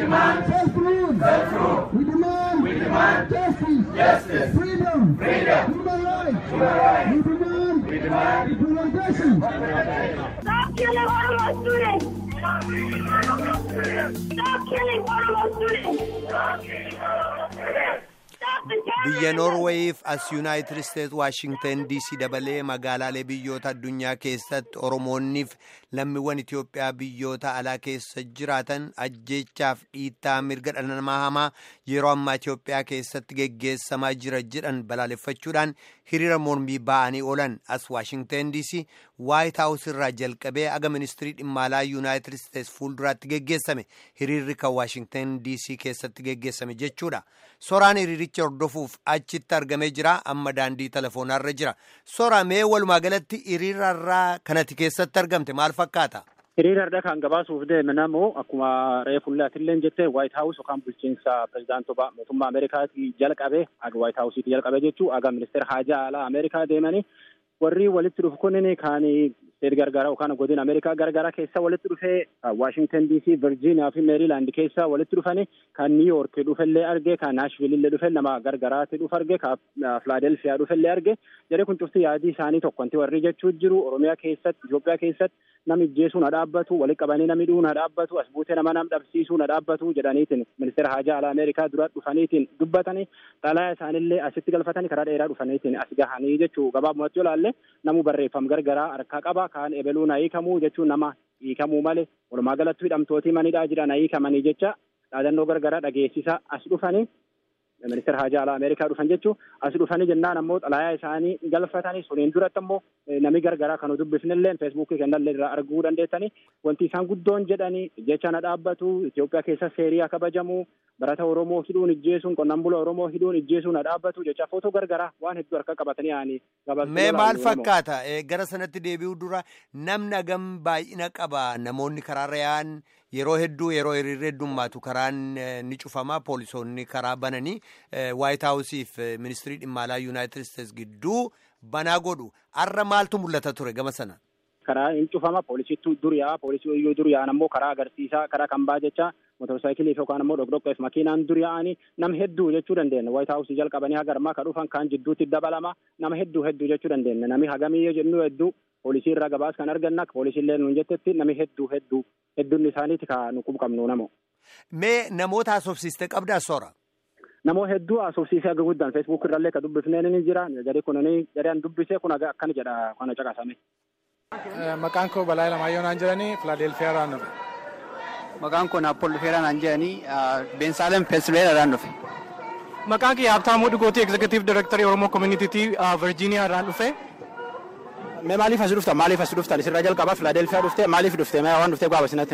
demand self-rule. Self-rule. We demand. We demand justice. Justice. Freedom. Freedom. Human rights. Human rights. We demand. We demand implementation. Stop killing Oromo students. Stop killing Oromo students. Stop killing Oromo students. Stop killing Oromo students. biyya noorweeyiif as yuunaayitid isteetsi waashingtan diisii dabalee magaalaalee biyyoota addunyaa keessatti oromoonniif lammiiwwan itiyoophiyaa biyyoota alaa keessa jiraatan ajjeechaaf dhiittaa mirga dhala namaa hamaa yeroo ammaa itiyoophiyaa keessatti geggeessamaa jira jedhan balaaleffachuudhaan hiriira mormii ba'anii oolan as waashingtan diisii waayit haawus irraa jalqabee aga ministirii dhimma alaa yuunaayitid isteetsi fuulduraatti geggeessame hiriirri kan waashingtan diisii keessatti geggeessame jechuudha soraan hiriiricha hordofuuf achitti argamee jira amma daandii telefoonarra jira sora mee walumaa galatti hiriirarraa kanati keessatti argamte maal fakkaata. hiriirarra kan gabaasuuf deeme namoo akkuma reefullaatillee jette waayit haawus yookaan bulchiinsa pirezidaantota mootummaa ameerikaatii jalqabe aga waayit haawusiiti jalqabe jechuu aga ministeera haajaa alaa ameerikaa deemanii warri walitti dhufu kunniin kaan steet gargara yookaan godina ameerikaa gargara keessa walitti dhufee waashingtan diisii virjiiniyaa fi meeriilaand keessa walitti dhufanii kan niiyoork dhufellee arge kan naashvilillee dhufe nama gargaraatti dhufe arge kan filaadelfiyaa dhufellee arge jedhee kun cufti yaadii isaanii tokkonti warri jechuu jiru oromiyaa keessatti itoophiyaa keessatti nami ijjeesuu na dhaabbatu walitti qabanii nami dhuu na dhaabbatu as buutee nama nam dhabsiisuu na dhaabbatu jedhaniitiin ministeera haajaa alaa ameerikaa dura dhufaniitiin dubbatanii xalaa isaanillee asitti galfatanii karaa dheeraa dhufaniitiin as gahanii jechuu gabaabumatti yoo ilaalle namu barreeffam gargaraa harkaa qaba kaan ebeluu na hiikamuu jechuun nama hiikamuu malee walumaa galatti hidhamtootii manidhaa jira na hiikamanii jecha dhaadannoo gargaraa dhageessisa as dhufanii ministeera haajaa alaa ameerikaa dhufan jechuun as dhufanii jennaan ammoo xalayaa isaanii galfatanii suniin duratti ammoo nami gargaraa kan dubbifnillee feesbuukii kennallee irraa arguu dandeessanii wanti isaan guddoon jedhanii jecha na dhaabbatu Itoophiyaa keessa seerii kabajamu barata Oromoo hidhuun ijjeesuun qonnaan bula Oromoo hidhuun ijjeesuun na dhaabbatu jecha footoo gargaraa waan hedduu harka qabatanii yaa'anii Mee maal fakkaata gara sanatti deebi'uu dura namni hagam baay'ina qaba namoonni karaarra yaa'an yeroo hedduu yeroo hiriirri heddummaatu karaan ni cufama poolisoonni karaa bananii waayit haawusiif ministirii dhimma alaa yuunaayitid isteetsi gidduu banaa godhu har'a maaltu mul'ata ture gama sana. karaa hin cufama poolisiitu dur yaa'a poolisii iyyuu dur yaa'an ammoo karaa agarsiisaa karaa kan baa jecha motorsaayikiliif yookaan ammoo dhokdhokkeef makiinaan dur yaa'anii nama hedduu jechuu dandeenya waayit haawusii jalqabanii haga ammaa ka dhufan kaan jidduutti dabalama nama hedduu hedduu jechuu dandeenya nami hagamii jennu hedduu poolisii irraa gabaas kan arganna poolisiillee nuun jettetti nami hedduu hedduu hedduun isaaniiti ka nu qabnu namo. Mee namoota haasofsiiste qabdaa soora. Namoo hedduu haasofsiisee aga guddaan feesbuuk irrallee ka dubbifneen ni jira jedhee kun jedhee an dubbisee kun akkana jedha kana caqasame. Maqaan koo Balaa Lamaayyoo naan jedhanii Filaadelfiyaa irraan dhufe. Maqaan koo Naappool Dhufeeraa naan jedhanii Beensaalem Pensilveeniyaa irraan dhufe. Maqaan kiyya Habtaamuu Dhugootii Egzekutiiv Direktarii Oromoo Koominiitiitii Virjiiniyaa irraan dhufe. Mee maaliif as dhufta maaliif as dhufta asirraa jalqabaa Filaadelfiyaa dhufte maaliif dhufte mee waan dhufte gaafa sinatti.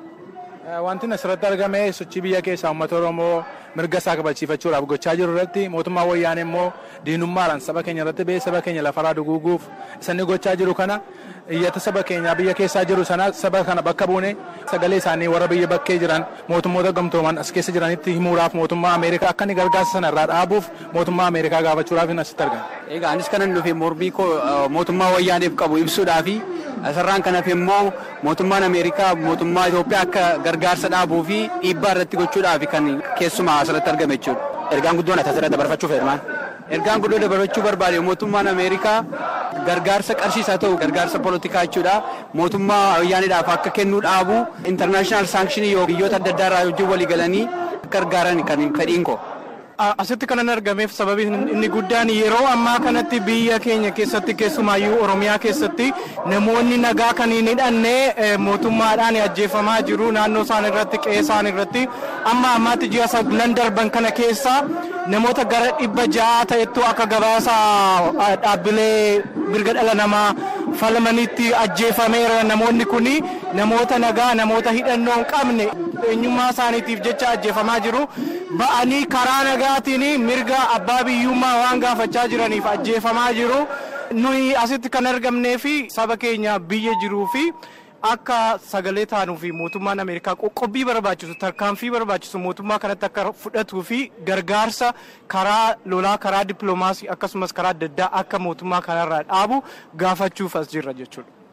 Wanti asirratti argame sochii biyya keessaa uummata Oromoo mirga isaa kabachiifachuudhaaf gochaa jiru irratti mootummaa wayyaanee immoo diinummaadhaan saba keenya irratti ba'ee saba keenya lafarraa duguuguuf isaan gochaa jiru kana iyyata saba keenya biyya keessaa jiru sana saba kana bakka buune sagalee isaanii warra biyya bakkee jiran mootummoota gamtooman as keessa jiranitti himuudhaaf mootummaa Ameerikaa akka inni gargaarsa sana irraa dhaabuuf mootummaa Ameerikaa gaafachuudhaaf asitti argama. Egaa anis kanan dhufe mormii koo mootummaa wayyaaneef qabu ibsuudhaafi asirraan kan hafe immoo mootummaan Ameerikaa mootummaa Itoophiyaa akka gargaarsa dhaabuu fi dhiibbaa irratti gochuudhaaf kan keessumaa asirratti argame jechuudha. Ergaan guddoon asirratti dabarfachuu fedhan. Ergaan guddoo dabarfachuu barbaade mootummaan Ameerikaa gargaarsa qarshiisaa ta'u gargaarsa poolitikaa jechuudha. Mootummaa wayyaaneedhaaf akka kennuu dhaabu intarnaashinaal saankshini yoo biyyoota adda addaa irraa wajjin walii galanii gargaaran kan fedhiin koo. Asitti kanan argameef sababi inni guddaan yeroo ammaa kanatti biyya keenya keessatti keessumaayyuu Oromiyaa keessatti namoonni nagaa kan hin hidhanne mootummaadhaan ajjeefamaa jiru naannoo isaan irratti qe'ee isaan irratti amma ammaatti ji'a saglan darban kana keessa namoota gara dhibba ja'a ta'ettu akka gabaasa dhaabbilee mirga dhala namaa falmanitti ajjeefameera namoonni kun namoota nagaa namoota hidhannoo hin qabne eenyummaa isaaniitiif jecha ajjeefamaa jiru ba'anii karaa nagaatiin mirga abbaa biyyummaa waan gaafachaa jiraniif ajjeefamaa jiru nuyi asitti kan argamnee fi saba keenya biyya jiruu fi akka sagalee taanuu fi mootummaan ameerikaa qoqqobbii barbaachisu tarkaanfii barbaachisu mootummaa kanatti akka fudhatuu fi gargaarsa karaa lolaa karaa dippiloomaasii akkasumas karaa adda addaa akka mootummaa kanarraa dhaabu gaafachuuf as jirra jechuudha.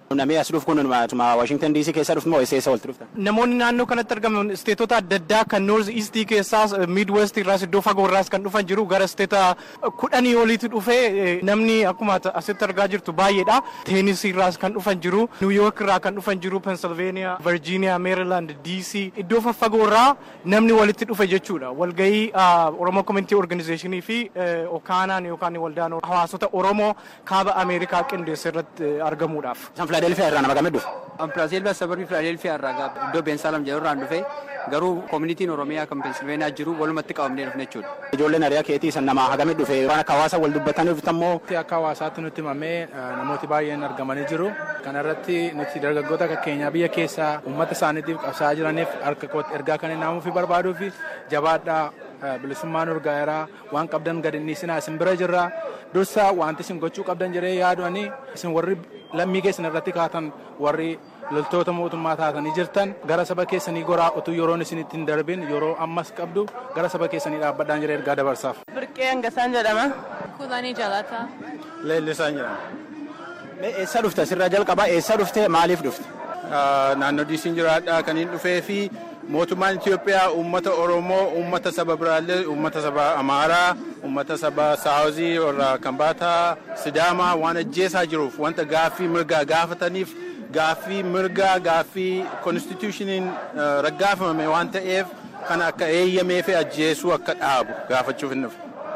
Namni as dhufu kun Washington DC keessa dhuftu moo eessa walitti dhufta? Namoonni naannoo kanatti argaman isteetota adda addaa kan North East keessaas Mid West irraas iddoo fagoo irraas kan dhufan jiru gara isteeta kudhanii oliitti dhufee namni akkuma asitti argaa jirtu baay'eedha. Teenis irraas kan dhufan jiru, New York irraa kan dhufan jiru, Pennsylvania, Virginia, Maryland, DC iddoo faffagoo irraa namni walitti dhufe jechuudha. Walgahii Oromoo Community Organizationii fi Okaanaan yookaan waldaan hawaasota Oromoo kaaba Ameerikaa qindeesse irratti argamuudhaaf. Isaan Filaadelfiyaa irraa nama gamee dhufe? Filaadelfiyaa sababii Filaadelfiyaa irraa iddoo Beensaalam jedhu irraan dhufe garuu koomunitiin Oromiyaa kan Pensilveeniyaa jiru walumatti qabamnee dhufne jechuudha. Ijoolleen hiriyaa keetii san nama hagamee dhufe waan akka hawaasa wal dubbatanii dhuftammoo. Akka hawaasaatti nutti himamee namooti baay'een argamanii jiru. Kana irratti nuti dargaggoota akka keenyaa biyya keessaa uummata isaaniitiif qabsaa'aa jiraniif harka kootti ergaa kan hin naamuufi barbaaduu fi jabaadhaa bilisummaan urgaa'eeraa waan qabdan gad inni isin isin bira jirra dursa wanti isin gochuu qabdan jedhee yaadu'anii isin warri lammii keessan irratti kaatan warri loltoota mootummaa taatanii jirtan gara saba keessanii goraa utuu yeroon isin ittiin darbin yeroo ammas qabdu gara saba keessanii dhaabbadhaan jedhee ergaa dabarsaaf. Birqee Angasaan jedhama. Kulanii Jalataa. Leellisaan jedhama. Eessa dhufte sirra jalqabaa eessa dhufte maaliif dhufte? Naannoo diisiin jiraadhaa kan hin dhufee fi mootummaan Itoophiyaa uummata Oromoo, uummata saba biraallee, uummata saba Amaaraa, uummata saba Saawuzii warra Kambaataa, Sidaamaa waan ajjeesaa jiruuf wanta gaaffii mirgaa gaafataniif gaaffii mirgaa gaaffii konstitushiniin raggaafamame waan ta'eef kan akka eeyyamee fi ajjeesuu akka dhaabu gaafachuuf hin dhufe.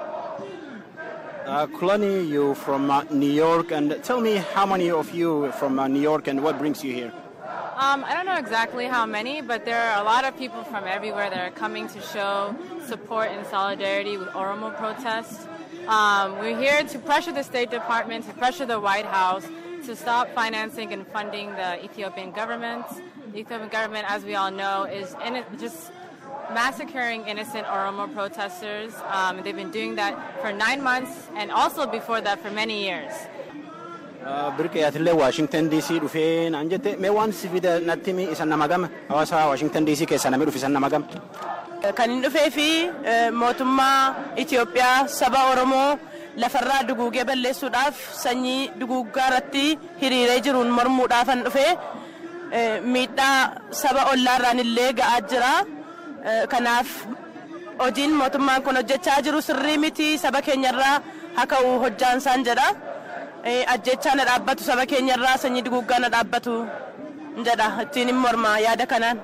Uh, Kulani, you from uh, New York, and tell me how many of you from uh, New York and what brings you here? Um, I don't know exactly how many, but there are a lot of people from everywhere that are coming to show support and solidarity with Oromo protests. Um, we're here to pressure the State Department, to pressure the White House to stop financing and funding the Ethiopian government. The Ethiopian government, as we all know, is in it, just massacring innocent Oromo protesters. Um, they've been doing that for nine months and also before that for many years. Birqee atillee Waashingtan DC dhufee naan jette mee waan si fide natti mi isan nama gama hawaasa Waashingtan DC keessa namni dhufe isan nama gama. Kan hin dhufee fi mootummaa Itoophiyaa saba Oromoo lafarraa duguugee balleessuudhaaf sanyii duguuggaa irratti hiriiree jiruun mormuudhaafan dhufee miidhaa saba ollaarraan illee ga'aa jira. Kanaaf hojiin mootummaan kun hojjechaa jiru sirrii miti saba keenyarraa haa ka'u hojjaansaan jedha. Ajjechaa na dhaabbatu saba keenyarraa sanyii duguuggaa na dhaabbatu jedha ittiin hin morma yaada kanaan.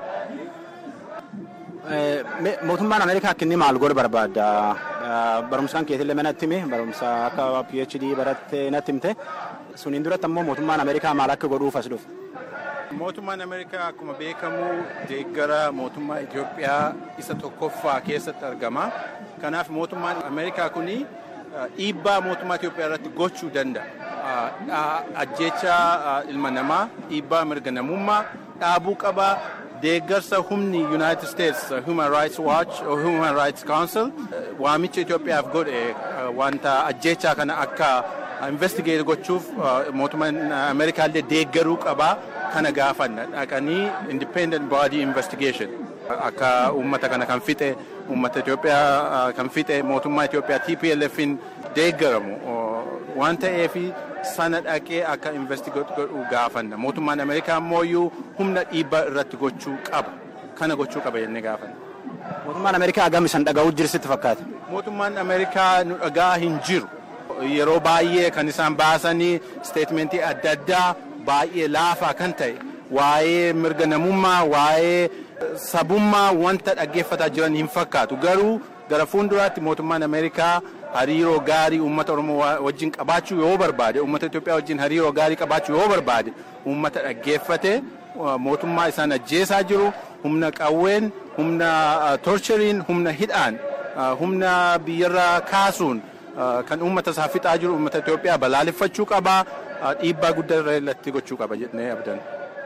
Mootummaan Ameerikaa akka inni maal godhu barbaadda? Barumsaan keetillee mana itti hime barumsa akka PhD barattee natti himte suniin duratti ammoo mootummaan Ameerikaa maal akka godhuuf as dhufe? Mootummaan Ameerikaa akkuma beekamu deeggara mootummaa Itoophiyaa isa tokkoffaa keessatti argama. Kanaaf mootummaan Ameerikaa kuni dhiibbaa mootummaa Itoophiyaa irratti gochuu danda'a. Ajjecha ilma namaa, dhiibbaa mirga namummaa dhaabuu qaba. Deeggarsa humni United States Human Rights Watch or Human Rights Council waamicha Itoophiyaaf godhe wanta ajjechaa kana akka investigate gochuuf mootummaan Ameerikaa illee deeggaruu qabaa. kana gaafanna dhaqanii independent body investigation akka uummata kana kan fixe uummata Itoophiyaa kan fixe mootummaa Itoophiyaa TPLFin deeggaramu waan ta'eef sana dhaqee akka investigate godhu gaafanna mootummaan Ameerikaa ammoo humna dhiibbaa irratti gochuu qaba kana gochuu qaba jennee gaafanna. Mootummaan Ameerikaa hagam isan dhaga'uu jirsitti fakkaata? Mootummaan Ameerikaa nu dhagaa hin jiru. Yeroo baay'ee kan isaan baasanii steetmentii adda addaa baay'ee laafaa kan ta'e waa'ee mirga namummaa waa'ee sabummaa wanta dhaggeeffataa jiran hin fakkaatu garuu gara fuulduraatti mootummaan ameerikaa hariiroo gaarii uummata oromoo wajjin qabaachuu yoo barbaade uummata itoophiyaa wajjin hariiroo gaarii qabaachuu yoo barbaade uummata dhaggeeffate mootummaa isaan ajjeesaa jiru humna qawween humna torcheriin humna hidhaan humna biyyarraa kaasuun kan uummata isaa fixaa jiru uummata itoophiyaa balaaleffachuu qabaa dhiibbaa guddaa irratti gochuu qaba jennee abdan.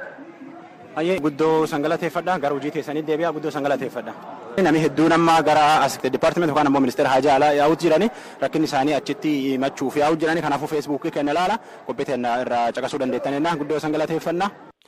Ayyee guddoo sangalateeffadha gara hojii teessanii deebi'aa guddoo sangalateeffadha. Namni hedduun amma gara as dipaartimenti yookaan ammoo ministeera hajaa alaa yaa'uutu jirani rakkinni isaanii achitti himachuuf yaa'uutu jirani kanaafuu feesbuukii kenna ilaala qophii teenya irraa caqasuu dandeettanidha guddoo sangalateeffannaa.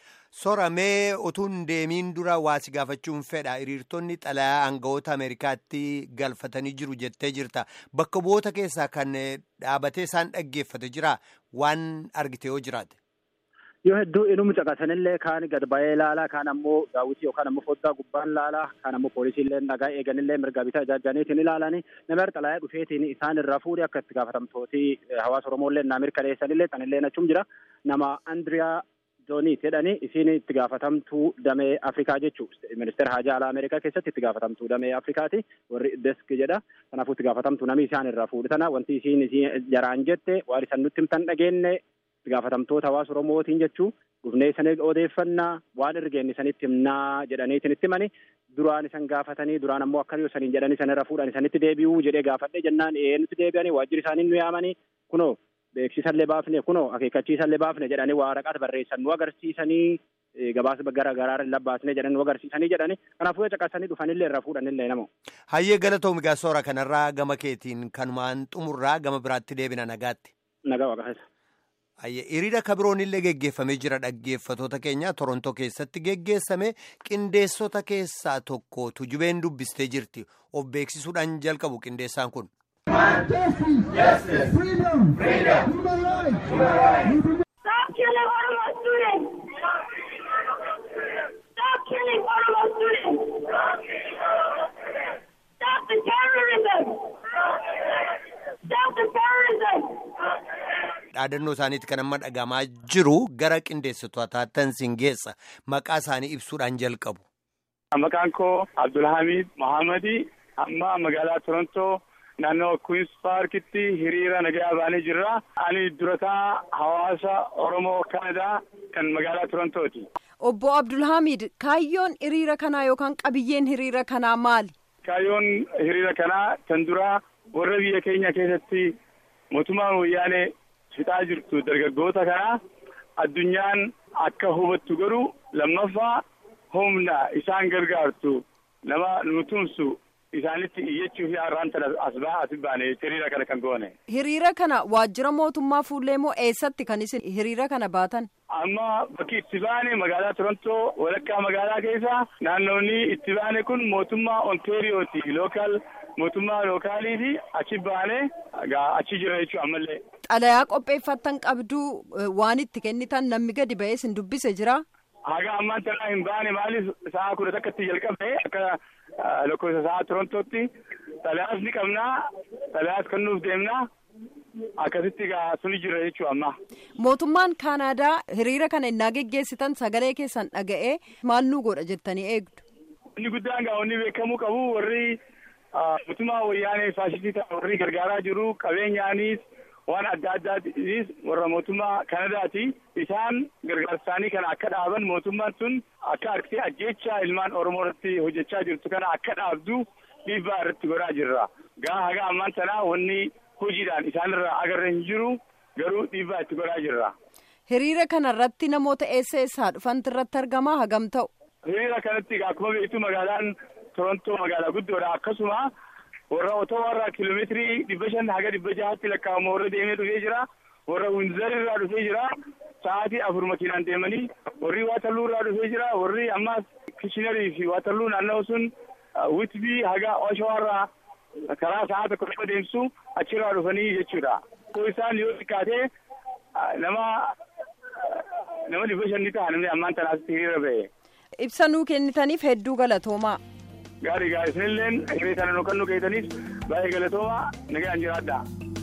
Soramee utuu hin deemiin dura waasi gaafachuun fedha hiriirtonni xalayaa aangawoota Ameerikaatti galfatanii jiru jettee jirta. Bakka bu'oota keessaa kan dhaabatee isaan dhaggeeffate jira waan argite yoo jiraate. Yoo hedduu inuma caqasanillee kaan gad ba'ee ilaalaa kaan ammoo daawwitii yookaan ammoo foddaa gubbaan ilaalaa kaan ammoo poolisiillee nagaa eeganillee mirga bitaa ijaajjaniitiin ilaalanii nama xalayaa dhufeetiin isaan irraa fuudhee akka itti gaafatamtooti hawaasa Oromooillee naa mirkaneessanillee tanillee achum jira nama Andriyaa Jooniit jedhanii isiin itti gaafatamtuu damee Afrikaa jechuu ministeera haajaa alaa Ameerikaa keessatti itti gaafatamtuu damee Afrikaati warri desk jedha kanaafuu itti gaafatamtuu namni isaan irraa fuudhe tana wanti isiin isiin jaraan jette waan isaan nutti himtan dhageenne itti gaafatamtoota hawaasa Oromootiin jechuu dhufnee isanii odeeffannaa waan ergeen isanitti himnaa jedhaniitiin itti himani duraan isan gaafatanii duraan ammoo akka yoo saniin jedhanii isan irra fuudhan isanitti deebi'uu jedhee gaafadhe jennaan ee nutti deebi'anii waajjirri isaanii nu yaamanii kunoo beeksisallee baafne kunoo akeekkachiisallee baafne jedhanii waraqaa barreessan nu agarsiisanii gabaasa gara garaa labbaasne jedhan nu agarsiisanii jedhani kanaafuu caqasanii dhufanillee irra fuudhanillee namo. Hayyee galatoom egaa soora kanarraa gama keetiin kanumaan xumurraa gama biraatti deebina nagaatti. Nagaa waaqaasa. Hayyee hiriira kabiroonillee geggeeffamee jira dhaggeeffatoota keenya Torontoo keessatti geggeessame qindeessota keessaa tokko tujubeen dubbistee jirti of beeksisuudhaan jalqabu qindeessaan kun. Justice, freedom, human rights. Stop killing Oromo students! Stop killing Oromo students! Stop the terrorism! Stop the terrorism! Dhaadannoo isaaniitti kan amma dhagamaa jiru gara qindeessitootaatti sin geessa maqaa isaanii ibsuudhaan jalqabu. Maqaan koo Abdulhamid Mohaammed amma magaalaa Torontoo naannoo Queens Parkitti hiriira nagaa baanee jirra. Ani durataa hawaasa Oromoo Kanadaa kan magaalaa Torontooti. Obbo Abdulhamid kaayyoon hiriira kanaa yookaan qabiyyeen hiriira kanaa maali? Kaayyoon hiriira kanaa kan duraa warra biyya keenya keessatti mootummaan wayyaanee fixaa jirtu dargaggoota kanaa addunyaan akka hubattu godhu lammaffaa humna isaan gargaartu nama nu tumsu isaanitti iyyachuu fi har'aan tana as baha as baane hiriira kana kan goone. Hiriira kana waajjira mootummaa fuullee moo eessatti kan isin hiriira kana baatan? Amma bakki itti baane magaalaa Torontoo walakkaa magaalaa keessa naannoonni itti baane kun mootummaa Ontaariyooti lookaal mootummaa lookaaliiti achi baane achi jira jechuudha ammallee. Xalayaa qopheeffattan qabduu waan itti kennitan namni gadi ba'ee isin dubbise jira? Haga ammaan tanaa hin baane maaliif sa'a kudha takkatti jalqabe akka lakkoofsa sa'a Torontootti xalayaas ni qabnaa xalayaas kennuuf deemnaa akkasitti egaa suni jira jechuudha amma. Mootummaan Kaanaadaa hiriira kana innaa geggeessitan sagalee keessan dhaga'ee maal nu godha jettanii eegdu? Inni guddaan gaa wanni beekamuu qabu warri mootummaa wayyaanee faashistii ta'an warri gargaaraa jiru qabeenyaanis waan adda addaatis warra mootummaa Kanadaati. Isaan gargaarsaanii kana akka dhaaban mootummaan sun akka harkisee ajjeechaa ilmaan Oromoo irratti hojjechaa jirtu kana akka dhaabdu dhiibbaa irratti godhaa jirra. Gaa haga ammaan tanaa wanni hojiidhaan isaanirraa agarra hin jiru garuu dhiibbaa itti godhaa jirra. Hiriira kana irratti namoota eessa eessaa dhufanti irratti argamaa hagam ta'u? Hiriira kanatti akkuma beektu magaalaan Torontoo magaalaa guddoodha akkasuma warra otowarraa kiiloomeetirii dhibba shan haga dhibba jahatti lakkaa'amu warra deemee dhufee jira warra winzar irraa dhufee jira sa'aatii afur makiinaan deemanii warri waatalluu irraa dhufee jira warri ammaas kishinarii fi waatalluu naannoo sun witbii haga oshawarraa karaa sa'a tokko dhibba deemsu achirraa dhufanii jechuudha. Koo isaan yoo xiqqaatee nama nama dhibba shan ni ta'a namni ammaan tanaasitti hiriira ba'e. Ibsa nuu kennitaniif hedduu galatoomaa. Gaarii gaarii isinilleen hiriira kana nu kan nu keessaniif baay'ee galatoomaa nagaan jiraadha.